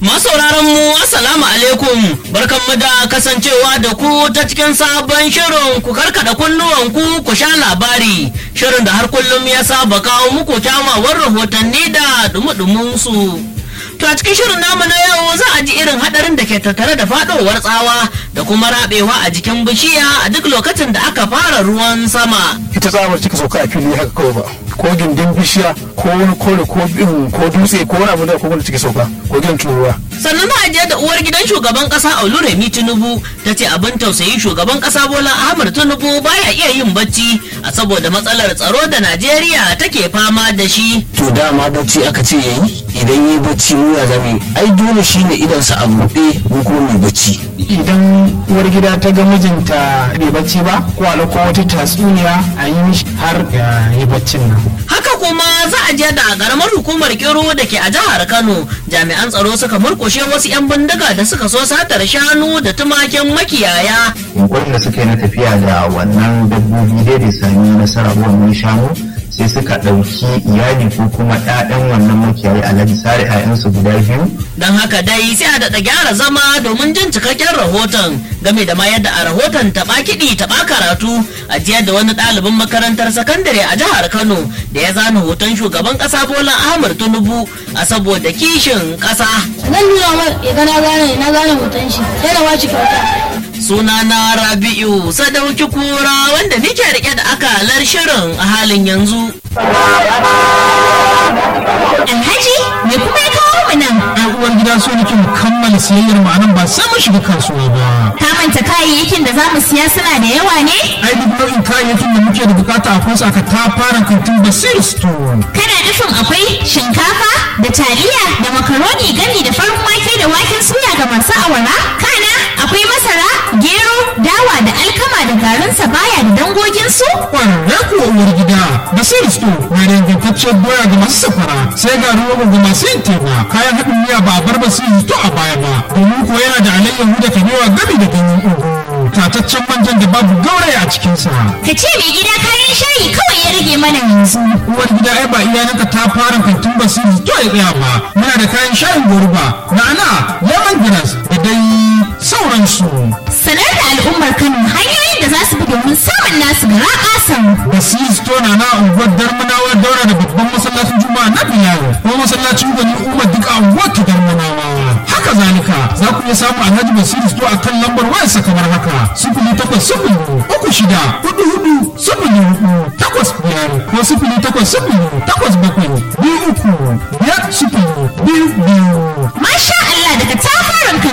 Masauraran mu assalamu alaikum barkanmu da kasancewa da ku ta cikin sabon shirin ku karkada kunnuwan ku ku sha labari shirin da har kullum ya saba kawo muku kyamawar rahotanni da dumudumin su. To a cikin shirin namu na yau za a ji irin hadarin da ke tattare da fadowar tsawa da kuma rabewa a jikin bishiya a duk lokacin da aka fara ruwan sama. ita tsawar cika sauka a fili haka kawai ba ko gindin bishiya ko wani kore ko bin ko dutse ko wani abu da ko wanda cika sauka ko gidan turuwa sannan za a je da uwar gidan shugaban kasa Oluremi Tinubu ta ce abin tausayi shugaban kasa Bola Ahmed Tinubu baya iya yin bacci a saboda matsalar tsaro da Najeriya take fama da shi. to dama bacci aka ce yayi idan yi bacci mu ya zame ai dole shine idan sa a buɗe mu kuma mai bacci idan uwar gida ta ga mijinta bai bacci ba ko a ɗauko wata tatsuniya a yi mishi har ya yi baccin nan Haka kuma za a je da karamar hukumar Kiro da ke a jihar Kano jami'an tsaro suka murkushe wasu 'yan bindiga da suka so satar shanu da tumakin makiyaya. yunkurin da suka yi na tafiya da wannan dabbobi dai bai sami nasara ba wannan shanu sai suka ɗauki iyali ko kuma ɗaɗan wannan makiyayi alhaji sare 'ya'yansu guda biyu Don haka dai sai a daɗa gyara zama domin jin cikakken rahoton game da ma yadda a rahoton taɓa kiɗi taɓa karatu a jiya da wani ɗalibin makarantar sakandare a jihar Kano da ya zana hoton shugaban ƙasa Bola Ahmad Tinubu a saboda kishin ƙasa. zan nuna mar ya ga na gane na gane hoton shi sai na bashi kyauta Sunana Rabi'u Sadauki Kura wanda nike rike da akalar shirin a halin yanzu. Alhaji me kuma ya kawo mu nan? ai uwar gida so nake mu kammala siyayyar mu anan ba sai mun shiga kasuwa ba Ka manta kayayyakin da za mu siya suna da yawa ne? ai duk nau'in kayayyakin da muke da bukata akwai su aka ta fara kantin basir store Kana nufin akwai shinkafa da taliya da makaroni gami da farin wake da waken suya ga masu awara? Kana akwai masara, gero, dawa da alkama da garin sabaya da dangoginsu? kwararre kuwa uwar gida basir store na da ingantacciyar doya ga masu safara sai ga rogo ga masu yin teba kayan haɗin miya ba a bar basir store a baya ba domin kuwa yana da alayyahu da kabewa gami da ganyen ugu tataccen manjan da babu gauraya a cikinsa Ka ce mai gida kayan shayi kawai ya rage mana yanzu. uwar gida ai ba iyalanka ta fara kantin basiri to ya tsaya ba muna da kayan shayin goruba na'ana lemongrass da dai sauransu Sanar da al'ummar Kano hanyoyin da za su bi domin samun nasu gara ƙasan. basiri to na na unguwar darmanawa daura da babban masallacin juma'a na biyar ko masallacin gwani umar duk a unguwar ta darmanawa haka zalika za ku iya samu alhaji basiri to a kan lambar wayarsa kamar haka sifili takwas sifili uku shida hudu hudu sifili hudu takwas biyar ko sifili takwas sifili takwas bakwai biyu uku biyar sifili biyu biyu